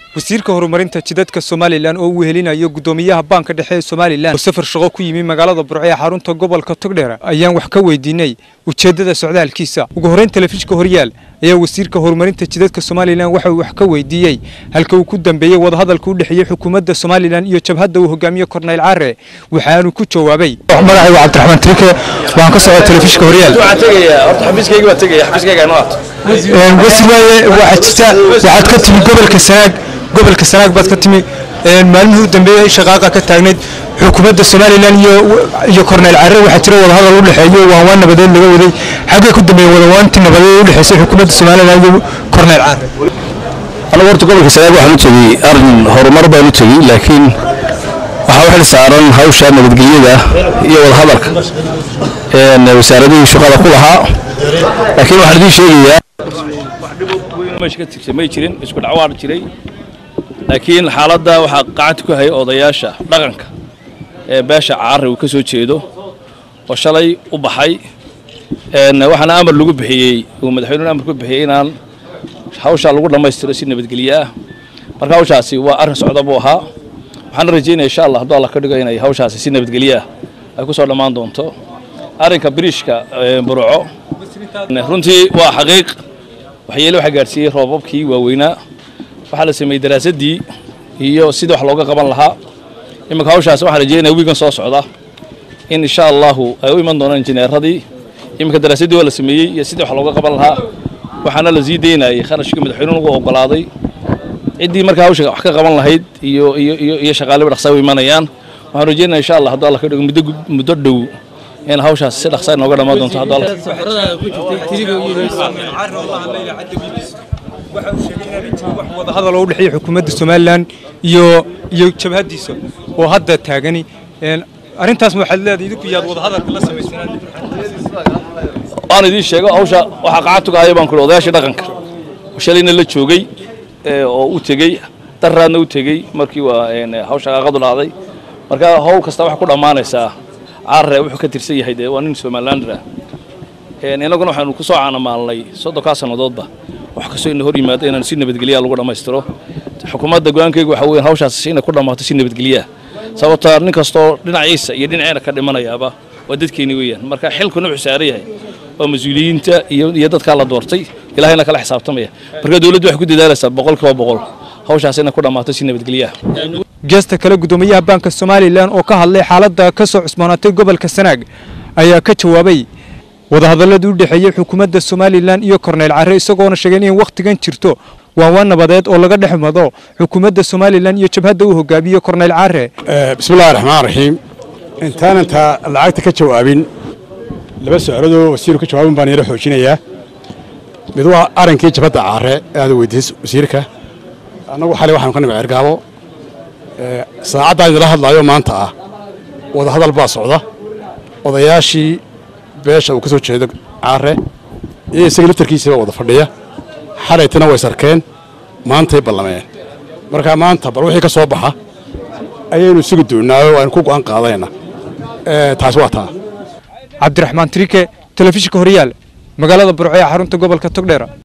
wasiirka horumarinta jidadka somalilan oo uu helinayo guddoomiyaha baanka dhexe ee somalilan oo safar shaqo ku yimi magaalada burco ee xarunta gobolka togdheer ayaan wax ka weydiinay ujeeddada socdaalkiisa ugu horreyn telefishka horyaal ayaa wasiirka horumarinta jidadka somalilan waxa uu wax ka weydiiyey halka uu ku dambeeyey wadahadalka u dhexeeyey xukuumadda somalilan iyo jabhadda uu hogaamiye korneyl care waxaanu ku jawaabay magacaygu cabdiraxmaan trike waan ka socda telefishka horyaal wasiir waaye waxaa jirta waxaad ka timi gobolka sanaag gobolka sanaag baad ka timi maalmihii u dambeeyey shaqaaqa ka taagnayd xukuumadda somalilan iyo iyo korneyl care waxaa jira wadahadal u dhexeeyo waan waan nabadeed laga waday xaggee ku dambeeyey wadawaantii nabadeed u dhexeysay xukuumadda somalilan iyo korneyl care anigu horta gobolka sanaag waxaan u tegey arrin horumar baan u tegey laakiin waxaa u xil saaran hawsha nabadgelyada iyo wadahadalka wasaaradihii shaqada ku lahaa laakiin waxaan idiin sheegayaa meesha ka tirsan may jirin isku dhacwaar jiray laakiin xaaladda waxaa gacanta ku hayay odayaasha dhaqanka ee beesha caari uu ka soo jeedo oo shalay u baxay waxaana amar lagu bixiyey uu madaxweynuhu amar ku bixiyey inaan hawshaa lagu dhammaystiro si nabadgelye ah marka hawshaasi waa arrin socda buu ahaa waxaana rajaynaya insha allah hadduu alla ka dhigo inay hawshaasi si nabadgelye ah ay ku soo dhammaan doonto arrinka biriishka burco runtii waa xaqiiq waxyeele waxaa gaadhsiiyey roobabkii waaweynaa waxaa la sameeyey daraasaddii iyo sidii wax looga qaban lahaa iminka hawshaas waxaan rajeynaya wiigan soo socda in insha allahu ay u iman doonaan injineeradii iminka daraasaddii waa la sameeyey iyo sidii wax looga qaban lahaa waxaana la sii daynayay kharashkii madaxweynuhu ugu oggolaaday ciddii markaa hawsha wax ka qaban lahayd iyo iyo iyo iyo shaqaaliba dhaqsaa u imanayaan waxaan rajeynaya insha allah hadduu alla ka dhigo muddo muddo dhow in hawshaas si dhaqsaa inooga dhammaan doonto hadduu alla wadahadal oo u dhexeeya xukuumadda somalilan iyo iyo jabhaddiisa oo hadda taagani arrintaas waxaad leedahay idinku yaad wadahadalka la samaysaan waan idiin sheego hawsha waxaa qacad haya baan kuli odayaashii dhaqanka shalayna la joogay oo u tegey daraadna u tegey markii waa hawsha qaaqadu dhacday marka howl kasta waxay ku dhammaanaysaa carre wuxuu ka tirsan yahay dee waa nin somalilander ah innaguna waxaanu ku soo caanamaalnay soddonkaa sannadoodba wax kastoo ina hor yimaado inaan si nabadgelyaa lagu dhammaystiro xukuumadda go-aankayga waxa weyan hawshaas inay ku dhammaato si nabadgelyaa sababtaa nin kastoo dhinaciisa iyo dhinaceena ka dhimanayaaba waa dadkeeni weeyaan marka xilkuna wuxuu saaran yahay waa mas-uuliyiinta iyo iyo dadkaa la doortay ilahayna kala xisaabtamaya marka dowladdu waxay ku dadaalaysaa boqol kiiba boqol hawshaas inay ku dhammaato si nabadgelyaa geesta kale guddoomiyaha baanka somalilan oo ka hadlay xaaladda ka soo cusboonaatay gobolka sanaag ayaa ka jawaabay wadahadalladii u dhexeeyey xukuumadda somalilan iyo korneyl care isagoona sheegay in wakhtigan jirto waan waan nabadeed oo laga dhex mado xukuumadda somalilan iyo jabhadda uu hogaamiye korneyl care bismillahi raxmaan raxiim intaanan taa lacagta ka jawaabin laba socodoo wasiiru ka jawaabin baan yaro xoojinayaa mid waa arrinkii jabhadda caare aad weydiisay wasiirka annagu xalay waxaanu ka nimi cergaabo saacaddaa idila hadlaayo maanta ah wadahadal baa socda odayaashii beesha uu ka soo jeedo caare iyo isaga laftarkiisiiba wada fadhiya xalaytana way sarkeen maantay ballameen markaa maanta bal wixii ka soo baxa ayaynu sugi doonnaayo aynu ku go'aan qaadayna taasi waa taa cabdiraxmaan trike telefishinka horyaal magaalada burco ee xarunta gobolka togdheera